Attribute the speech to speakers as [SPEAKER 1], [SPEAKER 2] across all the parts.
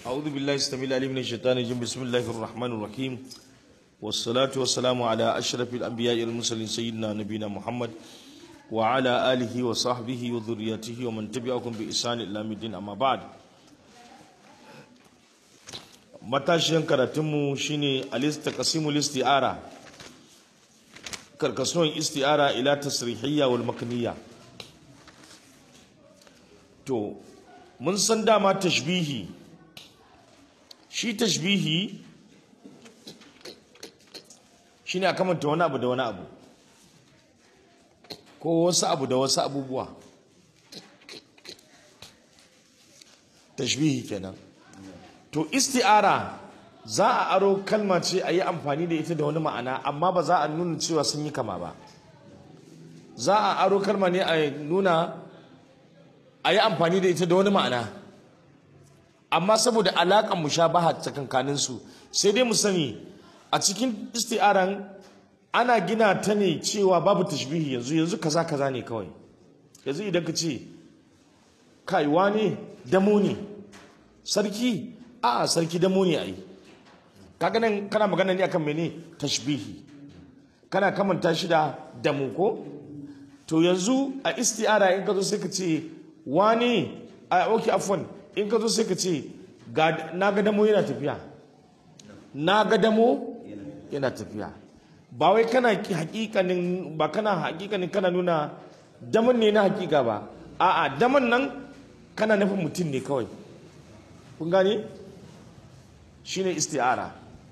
[SPEAKER 1] أعوذ بالله السميع العليم من الشيطان الرجيم بسم الله الرحمن الرحيم والصلاة والسلام على أشرف الأنبياء والمرسلين سيدنا نبينا محمد وعلى آله وصحبه وذريته ومن تبعهم بإحسان إلى يوم الدين أما بعد matashiyan karatunmu shine al-istaqsimu listi'ara karkasuwan isti'ara ila tasrihiyya wal makniyya to mun san dama tashbihi shi tashbihi shine a kamanta wani abu da wani abu ko wasu abu da wasu abubuwa tashbihi kenan to isti'ara za a aro kalma ce a yi amfani da ita da wani ma'ana amma ba za a nuna cewa sun yi kama ba za a aro kalma ne a nuna a yi amfani da ita da wani ma'ana amma saboda alaƙar mushabaha tsakankaninsu sai dai mu sani a cikin isti'aran ana gina ta ne cewa babu tashbihi yanzu yanzu kaza kaza ne kawai yanzu idan ka ce kaiwa ne damo ne sarki a'a sarki damo ne ai kaga nan kana magana ne akan mene tashbihi kana kamanta shi da damo ko to yanzu a isti'ara in ka zo sai ka ce wani a oke afwan in ka zo sai ka ce na ga damo yana tafiya na ga damo yana tafiya ba wai kana hakikanin ba kana hakikanin kana nuna daman ne na hakika ba a'a daman nan kana nufin mutum ne kawai kun gane shine isti'ara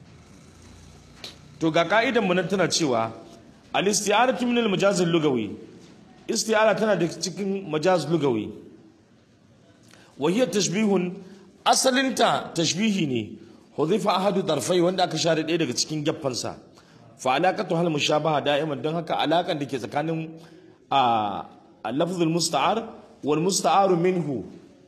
[SPEAKER 1] to ga ka'idan mu nan tana cewa al-isti'aratu min al-majaz al-lugawi isti'ara tana da cikin majaz lugawi wa hiya tashbihun asalinta tashbihi ne hudhifa ahadu darfai wanda aka share ɗaya daga cikin geffansa fa alaqatu hal mushabaha da'iman don haka alakan da ke tsakanin a lafzul musta'ar wal musta'aru minhu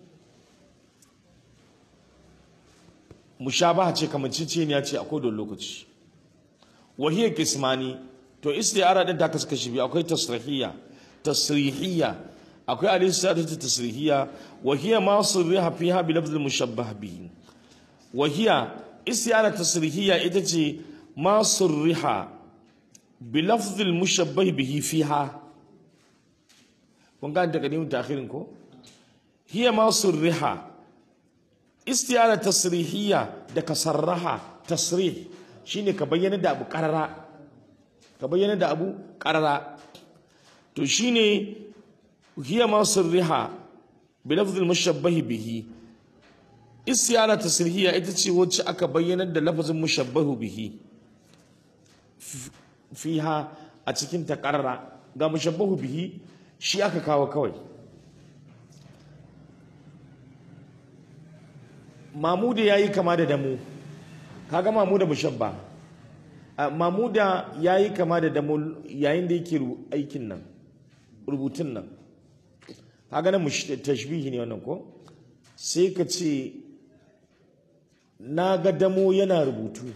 [SPEAKER 1] mushabaha ce kamanceceniya ce a kodon lokaci wa hiya kismani to isti'ara din ta kasu kashi biyu akwai tasrihiyya tasrihiyya akwai al-istidatu tasrihiyya wa hiya ma sirriha fiha bi lafzil mushabbah bihi wa hiya isti'ara tasrihiyya ita ce ma sirriha bi lafzil mushabbah bihi fiha kun ga daga ne mutaakhirin ko hiya ma sirriha isti'ara tasrihiyya da kasarraha tasrih shine ka bayyana da abu karara ka bayyana da abu karara to shine hiya ma sirriha bi lafzil mushabbahi bihi isti'ara tasrihiyya ita ce wacce aka bayyana da lafazin mushabbahu bihi fiha a cikin ta karara ga mushabbahu bihi shi aka kawo kawai mamuda ya yi kama da damu kaga mamuda mushabba mamuda ya yi kama da damu yayin da yake aikin nan rubutun nan kaga nan tashbihi ne wannan ko sai ka ce na ga damo yana rubutu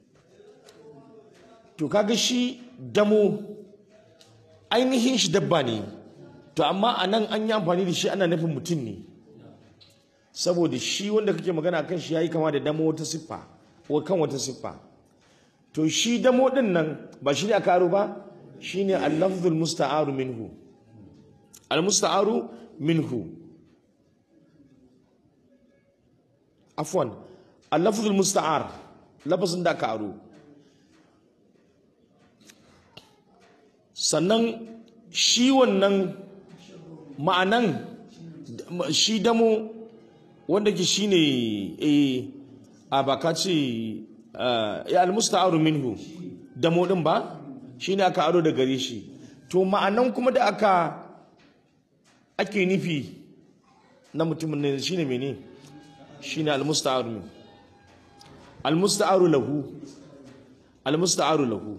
[SPEAKER 1] to kaga shi damo ainihin shi dabba ne to amma a nan an yi amfani da shi ana nufin mutum ne saboda shi wanda kake magana kan shi yayi kama da damo wata siffa ko kan wata siffa to shi damo din nan ba shi ne aka aro ba shine al-lafzul musta'aru minhu al-musta'aru minhu afwan al-lafzul musta'ar lafazin da aka aro sannan shi wannan ma'anan shi damo wanda ke shine eh a baka ce ya almusta'aru minhu damo din ba shine aka aro da gare shi to ma'anan kuma da aka ake nufi na mutumin ne shine mene shine almusta'aru min almusta'aru lahu almusta'aru lahu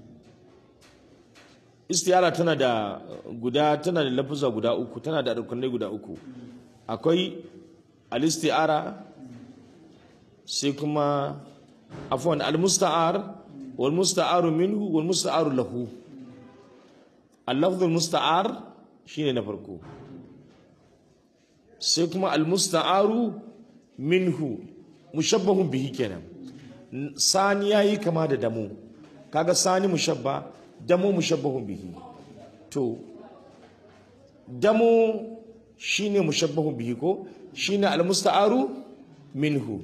[SPEAKER 1] istiyara tana da guda tana da lafuza guda uku tana da rukunai guda uku akwai al-isti'ara sai kuma afwan al-musta'ar wal musta'aru minhu wal musta'aru lahu al-lafz al-musta'ar shine na farko sai kuma al-musta'aru minhu mushabbahun bihi kenan sani yayi kama da damu kaga sani mushabba damu mushabbahun bihi to damu shine mushabbahun bihi ko shine almusta'aru minhu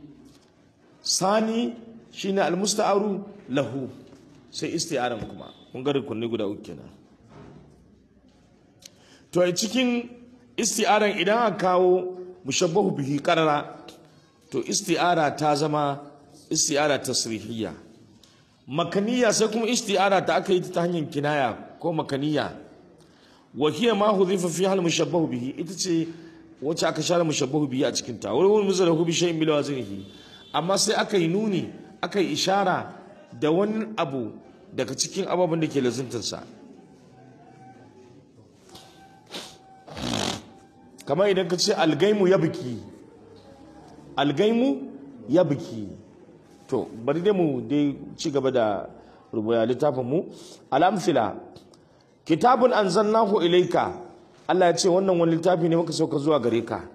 [SPEAKER 1] sani shine almusta'aru lahu sai isti'aran kuma kun ga rukunni guda uku kenan to a cikin isti'aran idan aka kawo mushabbahu bihi qarara to isti'ara ta zama isti'ara tasrihiyya makaniya sai kuma isti'ara ta aka yi ta hanyar kinaya ko makaniya wa hiya ma hudhifa fiha al-mushabbahu bihi ita ce wacce aka share mushabbahu bihi a cikin ta wani wani muzalahu bi shay'in bil waznihi amma sai aka yi nuni aka yi ishara da wani abu daga cikin ababen da ke lazimtarsa kamar idan ka ce algaimu ya biki algaimu ya biki to bari dai mu dai ci gaba da rubuya littafin mu al'amfila kitabun anzalnahu ilaika Allah ya ce wannan wani littafi ne muka sauka zuwa gare ka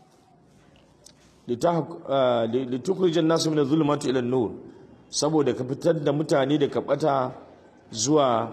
[SPEAKER 1] litukhrijan nasu min adh-dhulumati ila an-nur saboda ka fitar da mutane da ka bata zuwa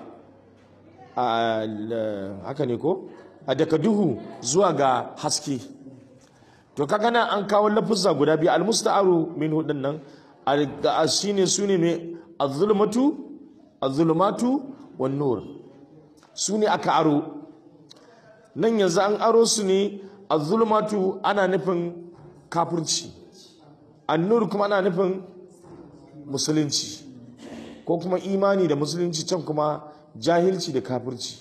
[SPEAKER 1] haka ne ko a daga duhu zuwa ga haske to kaga nan an kawo lafuzza guda biyu almusta'aru min hudun nan a shine sune ne az-zulmatu az-zulumatu wan nur sune aka aro nan yanzu an aro su ne az-zulumatu ana nufin kafirci an-nur kuma ana nufin musulunci ko kuma imani da musulunci can kuma jahilci da kafirci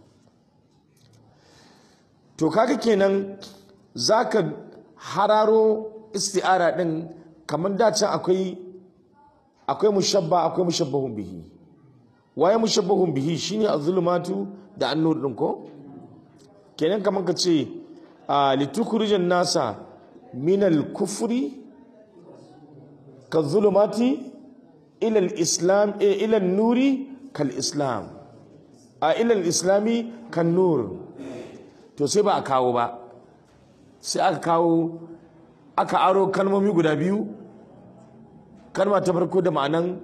[SPEAKER 1] to kaga kenan zaka hararo isti'ara din kamar dacin akwai akwai mushabba akwai mushabbahun bihi waye mushabbahun bihi shine az-zulumatu da an-nur din ko kenan kamar ka ce litukhrijan nasa minal kufri ka zulumati ila al-islam ila an-nuri kal islam a ila al-islami kan nur to sai ba a kawo ba sai aka kawo aka aro kalmomi guda biyu kalma ta farko da ma'anan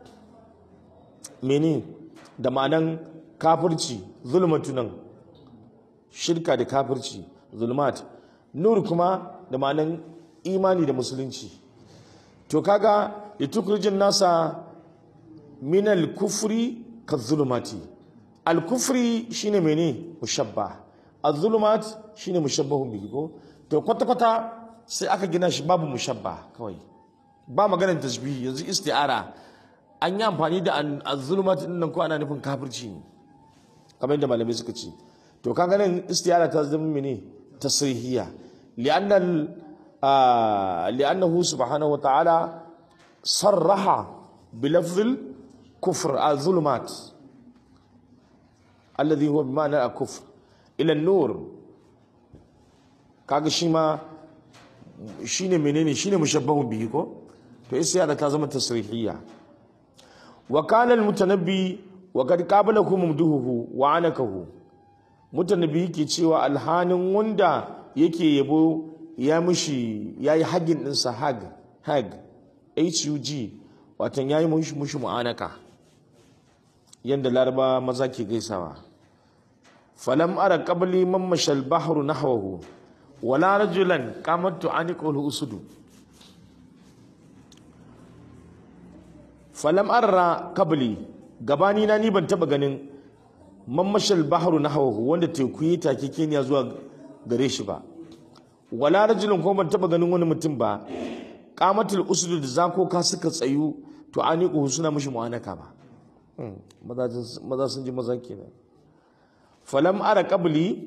[SPEAKER 1] mene da ma'anan kafirci zulmatu nan shirka da kafirci zulmat nur kuma da ma'anan imani da musulunci to kaga litukhrijin nasa min al-kufri ka zulumati al-kufri shine mene mushabba az-zulumat shine mushabbahun bihi ko to kwata kwata sai aka gina shi babu mushabba kawai ba maganar tasbihi yanzu isti'ara an yi amfani da az-zulumat din nan ko ana nufin kafirci ne kamar yadda malamai suka ce to kaga nan isti'ara ta zama mene tasrihiyya li'anna li'annahu subhanahu wa ta'ala sarraha bilafzil kufr az-zulumat alladhi huwa bima'na al-kufr ila nur kaga shi ma shine menene shine mushabbahun bihi ko to isti'ara ta zama tasrihiyya wa kana al-mutanabbi wa qad qabalakum mumduhu wa anakahu mutanabbi yake cewa alhanin wanda yake yabo ya mushi yayi hagin din sa hag hag hug watan yayi mushi mushi mu'anaka yanda laraba maza ke gaisawa falam ara qabli man mashal bahru nahwahu wala rajulan qamat tu'aniqul usudu falam ara qabli gabani na ni ban taba ganin man mashal bahru nahwahu wanda teku yi take keniya zuwa gare shi ba wala rajulun ko ban taba ganin wani mutum ba qamatul usudu da zakoka suka tsayu tu'aniqu suna mishi mu'anaka ba maza sun ji maza kenan falam ara qabli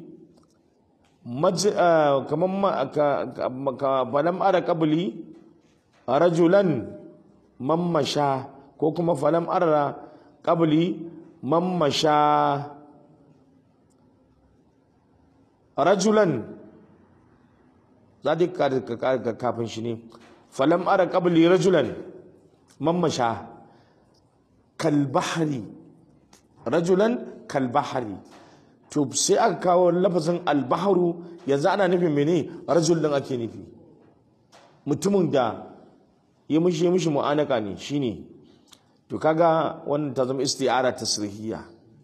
[SPEAKER 1] kaman falam ara qabli rajulan mammasha ko kuma falam ara qabli mammasha rajulan za ka kafin shi ne falam ara qabli rajulan mammasha kalbahari rajulan kalbahari to sai aka kawo lafazin albaharu yanzu ana nufin mene rajul din ake nufi mutumin da yi mishi mishi mu'anaka ne shine to kaga wannan ta zama isti'ara tasrihiyya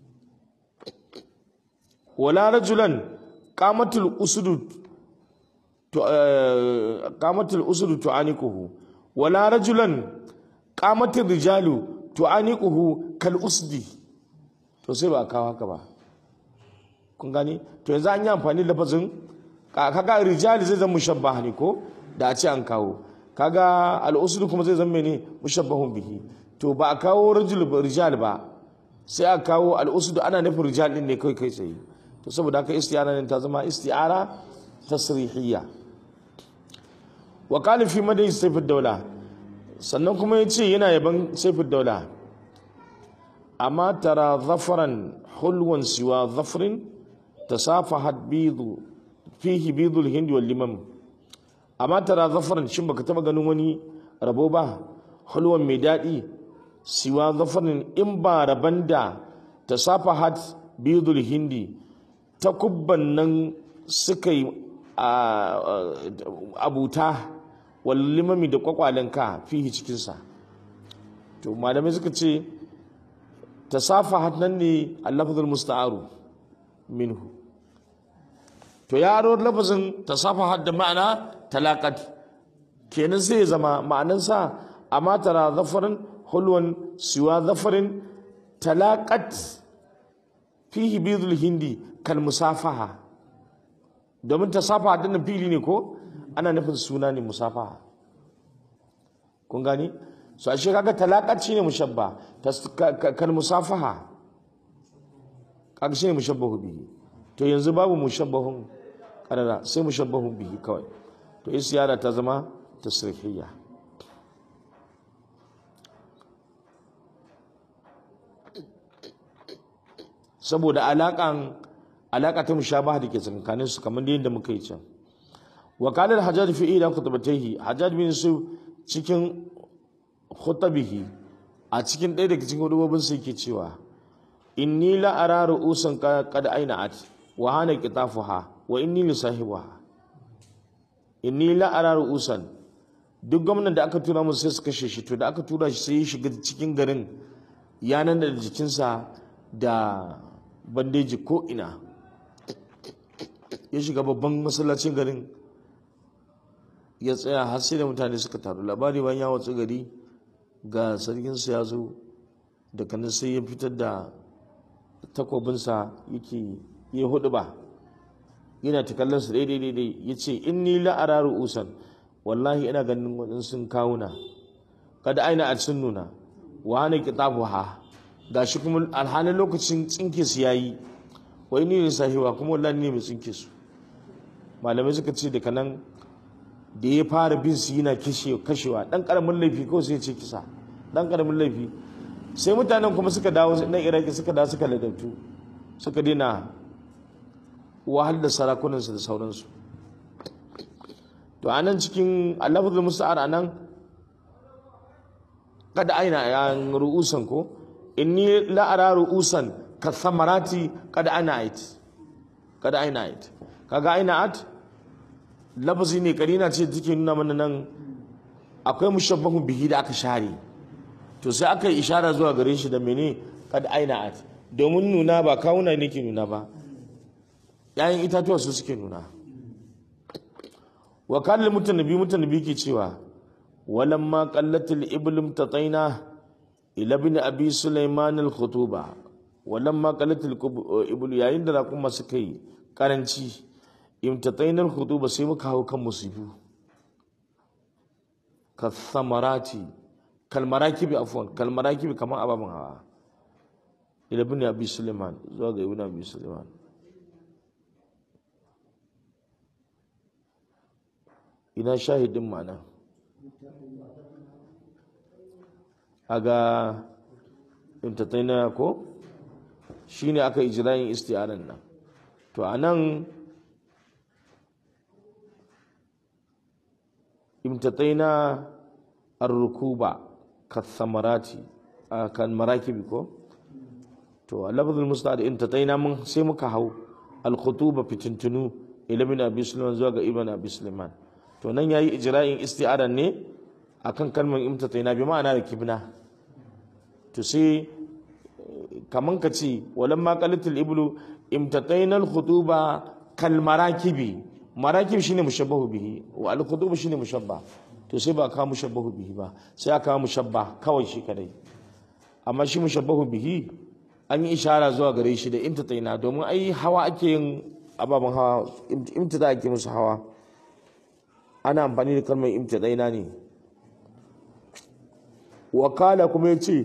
[SPEAKER 1] wala rajulan qamatul usudu to qamatul usudu tu'anikuhu wala rajulan qamatul rijalu tu'anikuhu kal usdi to sai ba kawo haka ba kun gani to yanzu an yi amfani da lafazin kaga rijali zai zama mushabbaha ne ko da a ce an kawo kaga al'usul kuma zai zama ne mushabbahun bihi to ba a kawo rajul rijal ba sai a kawo al'usul ana nufin rijal din ne kai kai tsaye to saboda haka isti'ara ne ta zama isti'ara tasrihiyya wa qala fi madai sayfud dawla sannan kuma yace yana yaban sayfud dawla amma tara zafaran hulwan siwa zafrin tasafahat bidu fihi bidul hindi wal limam amma tara zafaran shin baka taba ganin wani rabo ba hulwan mai daɗi siwa zafarin in ba raban da tasafahat bidul hindi ta kubban nan suka yi abuta wal limami da kwakwalenka fihi cikinsa to malamai suka ce tasafahat nan ne al-lafzul musta'aru minhu to ya aro lafazin tasafahat da ma'ana talaqat kenan sai ya zama ma'anansa amma tara zafarin hulwan siwa zafarin talaqat fihi bidul hindi kal musafaha domin tasafaha din fili ne ko ana nufin suna ne musafaha kun gani so ashe kaga talaqat shine mushabba kal musafaha kaga shine mushabbahu bihi to yanzu babu mushabbahun karara sai mushabbahun bihi kawai to isyara ta zama tasrihiyya saboda alaƙan alaƙa ta mushabaha da ke tsakanin su kamar yadda muka yi can wakalar hajjaj fi ila khutbatihi hajjaj bin su cikin khutabihi a cikin ɗaya daga cikin hudubobin su yake cewa inni la ara ru'usan qad aina'at wa hana qitafuha wa inni li sahibiha inni la ara ru'usan duk gwamnan da aka tura musu sai su kashe shi to da aka tura shi sai ya shiga cikin garin yanan da jikinsa da bandeji ko ina ya shiga babban masallacin garin ya tsaya har sai da mutane suka taru labari bayan ya watsu gari ga sarkinsa ya zo da kanin sai ya fitar da takwabinsa yake ya hudu ba yana ta kallon su daidai daidai ya ce in ni la'ara ru'usan wallahi ina ganin waɗansu kawuna kada aina a sun nuna wa hana kitabu ha ga shi kuma alhalin lokacin tsinke su yayi wai ni ne sahiwa kuma wallahi ne mai tsinke su malamai suka ce daga nan da ya fara bin su yana kashewa dan karamin laifi kawai sai ce kisa dan karamin laifi sai mutanen kuma suka dawo na iraki suka dawo suka ladabtu suka daina wahal da sarakunansu da sauransu to anan cikin alafazul musta'ar anan kada aina ya ru'usan ko inni la ara ru'usan ka samarati kada aina ait kada aina ait kaga aina at lafazi ne karina ce take nuna mana nan akwai mushabbahun bihi da aka share to sai aka yi ishara zuwa gare shi da mene kad aina at domin nuna ba kawuna ne ke nuna ba yayin itatuwa su suke nuna wa kalli mutanabi mutanabi ke cewa walamma qallatil iblim tataina ila ibn abi sulaiman al khutuba walamma qallatil iblu yayin da kuma suka yi karanci imtataina al khutuba sai muka hawo kan musibu ka samarati kalmarakibi afwan kalmarakibi kamar ababen hawa ila ibn abi sulaiman zuwa ga ibn abi sulaiman ina shahidin ma'ana aga imtataina ko shine aka ijra'in isti'aran nan to anan imtataina ar-rukuba kathamarati kan marakibi ko to lafzul musta'ad imtataina mun sai muka hau al-khutuba fitintunu ila ibn abi sulaiman zuwa ga ibn abi sulaiman to nan yayi ijra'in isti'aran ne akan kalmar imtataina bi ma'ana da kibna to sai kaman ka ce walan ma qalatul iblu imtataina al khutuba kal marakibi marakib shine mushabbahu bihi wa al khutuba shine mushabba to sai ba ka mushabbahu bihi ba sai aka mushabba kawai shi kadai amma shi mushabbahu bihi an yi ishara zuwa gare shi da imtataina domin ai hawa ake yin ababen hawa imtita ake musu hawa ana amfani da kalmar imtataina ne wakala kuma ya ce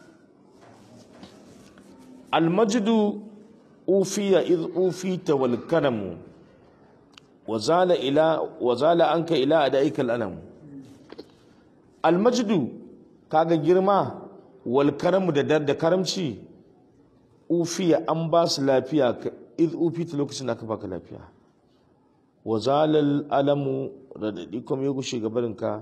[SPEAKER 1] almajidu ufiya iz ufita wal karamu wazala ila wazala anka ila adaika al alam almajidu kaga girma wal karamu da dar da karamci ufiya an ba su lafiya iz ufita lokacin da aka baka lafiya wazala al alamu radadi kuma ya gushe gabarinka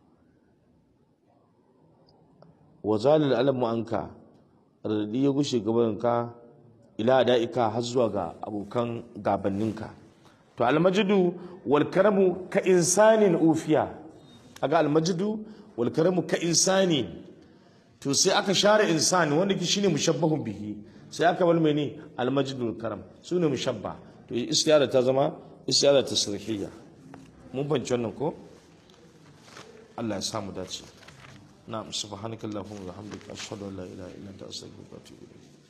[SPEAKER 1] wa zalil alamu anka radadi ya gushe gabaninka ila da'ika har zuwa ga abokan gabanninka to almajidu wal karamu ka insanin ufiya kaga almajidu wal karamu ka insani to sai aka share insani wanda ki shine mushabbahun bihi sai aka bar mene almajidu wal karam sune mushabba to istiyara ta zama istiyara tasrihiyya mun fahimci wannan ko Allah ya samu dace نعم سبحانك اللهم وبحمدك أشهد أن لا إله إلا أنت أستغفرك وأتوب إليك